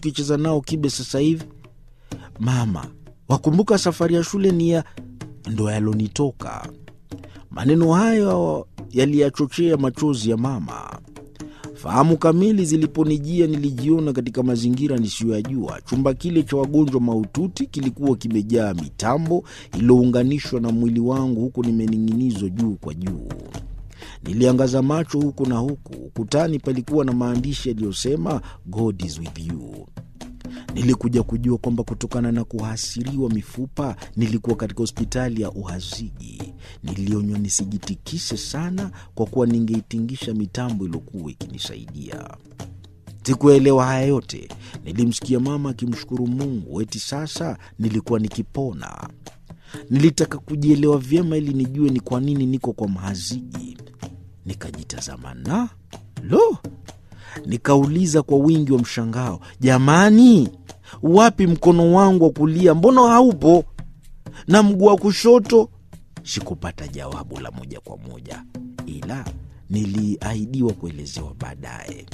tukicheza nao kibe sasa hivi? Mama, wakumbuka safari ya shule ni ya ndo yalonitoka. Maneno hayo yaliyachochea machozi ya mama. Fahamu kamili ziliponijia, nilijiona katika mazingira nisiyoyajua. Chumba kile cha wagonjwa mahututi kilikuwa kimejaa mitambo iliyounganishwa na mwili wangu, huku nimening'inizwa juu kwa juu. Niliangaza macho huku na huku. Ukutani palikuwa na maandishi yaliyosema God is with you. Nilikuja kujua kwamba kutokana na kuhasiriwa mifupa nilikuwa katika hospitali ya uhaziji. Nilionywa nisijitikise sana, kwa kuwa ningeitingisha mitambo iliyokuwa ikinisaidia. Sikuelewa haya yote. Nilimsikia mama akimshukuru Mungu eti sasa nilikuwa nikipona. Nilitaka kujielewa vyema ili nijue ni kwa nini niko kwa mhaziji. Nikajitazama na lo, nikauliza kwa wingi wa mshangao, jamani, wapi mkono wangu wa kulia? Mbona haupo? na mguu wa kushoto? Sikupata jawabu la moja kwa moja, ila niliahidiwa kuelezewa baadaye.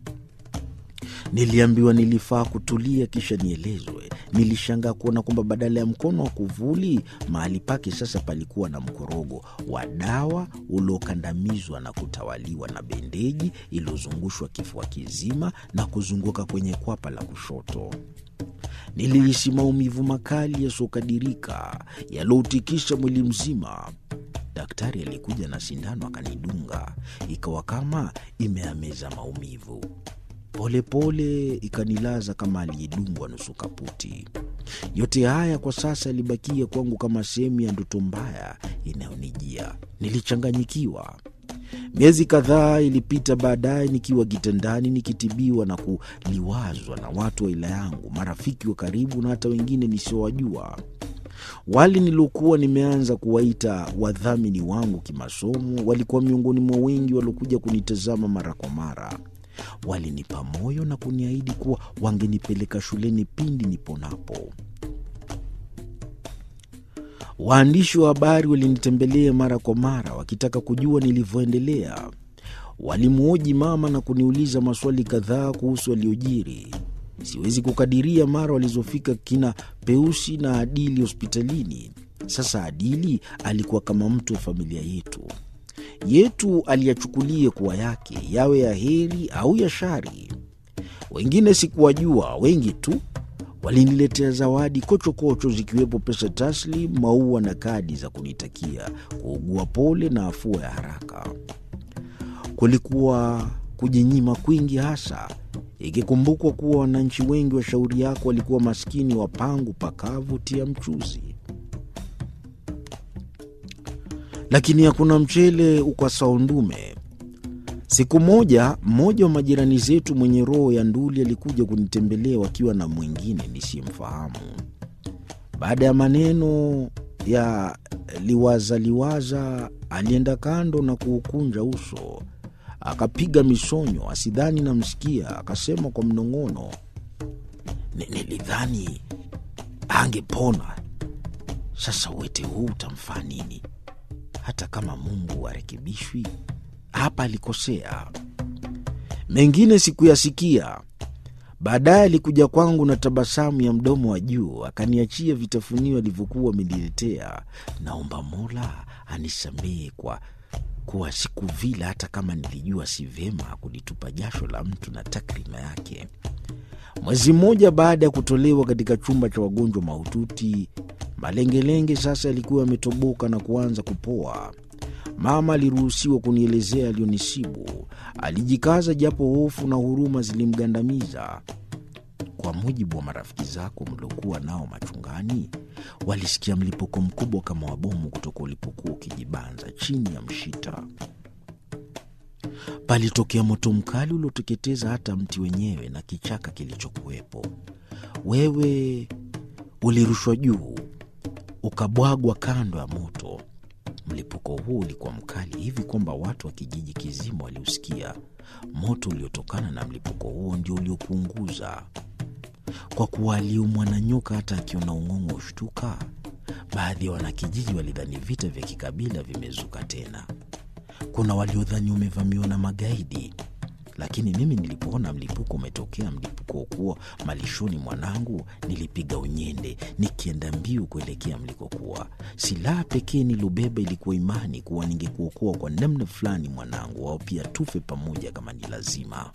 Niliambiwa nilifaa kutulia kisha nielezwe. Nilishangaa kuona kwamba badala ya mkono wa kuvuli mahali pake sasa palikuwa na mkorogo wa dawa uliokandamizwa na kutawaliwa na bendeji iliyozungushwa kifua kizima na kuzunguka kwenye kwapa la kushoto. Nilihisi maumivu makali yasiyokadirika yalioutikisha mwili mzima. Daktari alikuja na sindano akanidunga, ikawa kama imeameza maumivu polepole ikanilaza kama aliyedungwa nusu kaputi. Yote haya kwa sasa yalibakia kwangu kama sehemu ya ndoto mbaya inayonijia. Nilichanganyikiwa. Miezi kadhaa ilipita baadaye, nikiwa kitandani nikitibiwa na kuliwazwa na watu wa aila yangu, marafiki wa karibu na hata wengine nisiowajua. Wale niliokuwa nimeanza kuwaita wadhamini wangu kimasomo walikuwa miongoni mwa wengi waliokuja kunitazama mara kwa mara. Walinipa moyo na kuniahidi kuwa wangenipeleka shuleni pindi niponapo. Waandishi wa habari walinitembelea mara kwa mara wakitaka kujua nilivyoendelea. Walimhoji mama na kuniuliza maswali kadhaa kuhusu aliyojiri. Siwezi kukadiria mara walizofika kina Peusi na Adili hospitalini. Sasa Adili alikuwa kama mtu wa familia yetu yetu aliyachukulie kuwa yake, yawe ya heri au ya shari. Wengine sikuwajua, wengi tu waliniletea zawadi kochokocho, zikiwepo pesa taslim, maua na kadi za kunitakia kuugua pole na afua ya haraka. Kulikuwa kujinyima kwingi, hasa ikikumbukwa kuwa wananchi wengi wa shauri yako walikuwa maskini wa pangu pakavu tia mchuzi lakini hakuna mchele ukasao ndume. Siku moja, mmoja wa majirani zetu mwenye roho ya nduli alikuja kunitembelea wakiwa na mwingine nisiyemfahamu. Baada ya maneno ya liwaza liwaza, alienda kando na kuukunja uso, akapiga misonyo asidhani namsikia, akasema kwa mnong'ono, nilidhani angepona. Sasa uwete huu utamfaa nini? Hata kama Mungu arekebishwi, hapa alikosea. Mengine sikuyasikia. Baadaye alikuja kwangu na tabasamu ya mdomo wa juu, akaniachia vitafunio alivyokuwa ameniletea. Naomba Mola anisamehe kwa kuwa sikuvila, hata kama nilijua si vyema kulitupa jasho la mtu na takrima yake. Mwezi mmoja baada ya kutolewa katika chumba cha wagonjwa mahututi, malengelenge sasa yalikuwa yametoboka na kuanza kupoa. Mama aliruhusiwa kunielezea aliyonisibu. Alijikaza japo hofu na huruma zilimgandamiza. Kwa mujibu wa marafiki zako mliokuwa nao machungani, walisikia mlipuko mkubwa kama wa bomu kutoka ulipokuwa ukijibanza chini ya mshita. Palitokea moto mkali ulioteketeza hata mti wenyewe na kichaka kilichokuwepo. Wewe ulirushwa juu ukabwagwa kando ya moto. Mlipuko huu ulikuwa mkali hivi kwamba watu wa kijiji kizima waliusikia. Moto uliotokana na mlipuko huo ndio uliokuunguza. Kwa kuwa aliumwa na nyoka, hata akiona ung'ong'o ushtuka. Baadhi ya wanakijiji walidhani vita vya kikabila vimezuka tena. Kuna waliodhani umevamiwa na magaidi. lakini mimi nilipoona mlipuko umetokea, mlipuko kuwa malishoni mwanangu, nilipiga unyende nikienda mbiu kuelekea mlikokuwa. Silaha pekee nilobeba ilikuwa imani kuwa ningekuokoa kwa namna fulani mwanangu, au pia tufe pamoja kama ni lazima.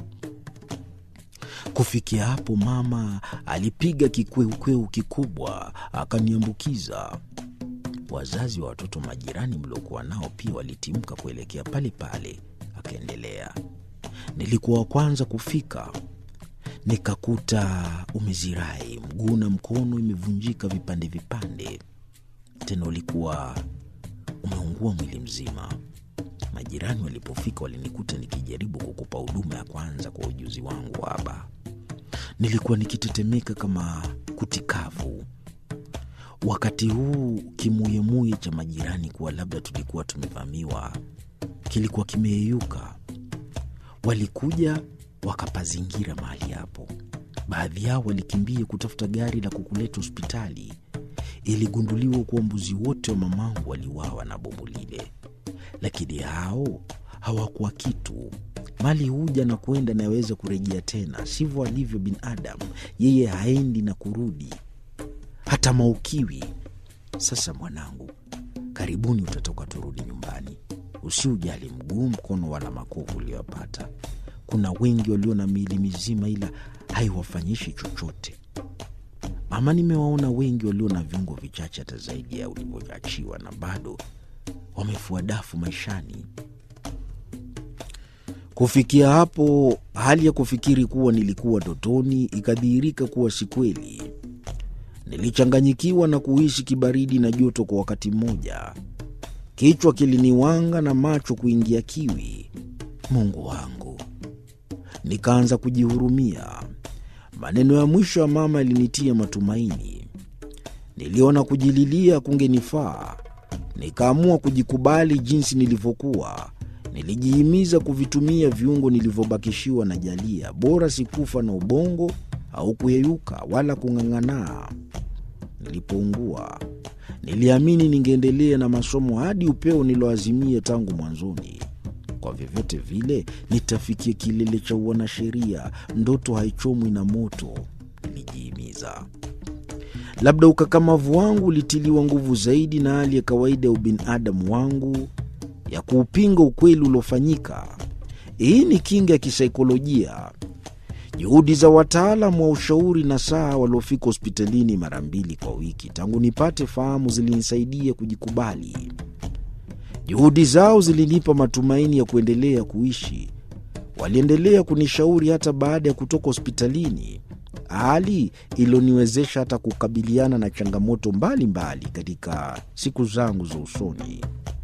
Kufikia hapo, mama alipiga kikweukweu kikubwa akaniambukiza. Wazazi wa watoto majirani mliokuwa nao pia walitimka kuelekea pale pale. Akaendelea, nilikuwa wa kwanza kufika, nikakuta umezirai, mguu na mkono imevunjika vipande vipande, tena ulikuwa umeungua mwili mzima. Majirani walipofika walinikuta nikijaribu kukupa huduma ya kwanza kwa ujuzi wangu haba. Nilikuwa nikitetemeka kama kutikavu. Wakati huu kimuyemuye cha majirani kuwa labda tulikuwa tumevamiwa kilikuwa kimeyeyuka. Walikuja wakapazingira mahali hapo. Baadhi yao walikimbia kutafuta gari la kukuleta hospitali. Iligunduliwa kuwa mbuzi wote wa mamangu waliwawa na bomu lile, lakini hao hawakuwa kitu. Mali huja na kwenda, nayaweza kurejea tena, sivyo alivyo binadamu. Yeye haendi na kurudi, hata maukiwi. Sasa mwanangu, karibuni utatoka, turudi nyumbani. Usiujali mguu, mkono wala makovu uliyopata. Kuna wengi walio na miili mizima, ila haiwafanyishi chochote. Ama nimewaona wengi walio na viungo vichache hata zaidi ya ulivyoachiwa, na bado wamefua dafu maishani. Kufikia hapo, hali ya kufikiri kuwa nilikuwa totoni ikadhihirika kuwa si kweli. Nilichanganyikiwa na kuhisi kibaridi na joto kwa wakati mmoja. Kichwa kiliniwanga na macho kuingia kiwi. Mungu wangu, nikaanza kujihurumia. Maneno ya mwisho ya mama yalinitia matumaini. Niliona kujililia kungenifaa, nikaamua kujikubali jinsi nilivyokuwa. Nilijihimiza kuvitumia viungo nilivyobakishiwa na Jalia. Bora sikufa na ubongo au kuyeyuka wala kung'ang'anaa. Nilipoungua niliamini ningeendelea na masomo hadi upeo niloazimia tangu mwanzoni. Kwa vyovyote vile nitafikia kilele cha uanasheria. Ndoto haichomwi na moto, nilijihimiza. Labda ukakamavu wangu ulitiliwa nguvu zaidi na hali ya kawaida ya ubinadamu wangu ya kuupinga ukweli uliofanyika. Hii ni kinga ya kisaikolojia. Juhudi za wataalam wa ushauri na saa waliofika hospitalini mara mbili kwa wiki tangu nipate fahamu zilinisaidia kujikubali. Juhudi zao zilinipa matumaini ya kuendelea kuishi. Waliendelea kunishauri hata baada ya kutoka hospitalini, hali iliyoniwezesha hata kukabiliana na changamoto mbalimbali mbali katika siku zangu za usoni.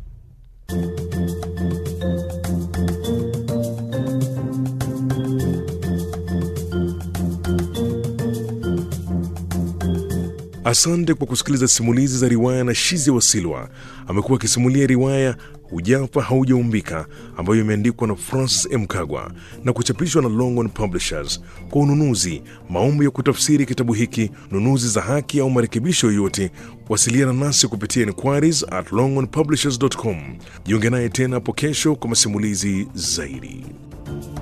Asante kwa kusikiliza simulizi za riwaya na Shizi Wasilwa. Amekuwa akisimulia riwaya Hujafa Haujaumbika ambayo imeandikwa na Francis M. Kagwa na kuchapishwa na Longhorn Publishers. Kwa ununuzi, maombi ya kutafsiri kitabu hiki, nunuzi za haki au marekebisho yoyote, wasiliana nasi kupitia inquiries at longhornpublishers.com. Jiunge naye tena hapo kesho kwa masimulizi zaidi.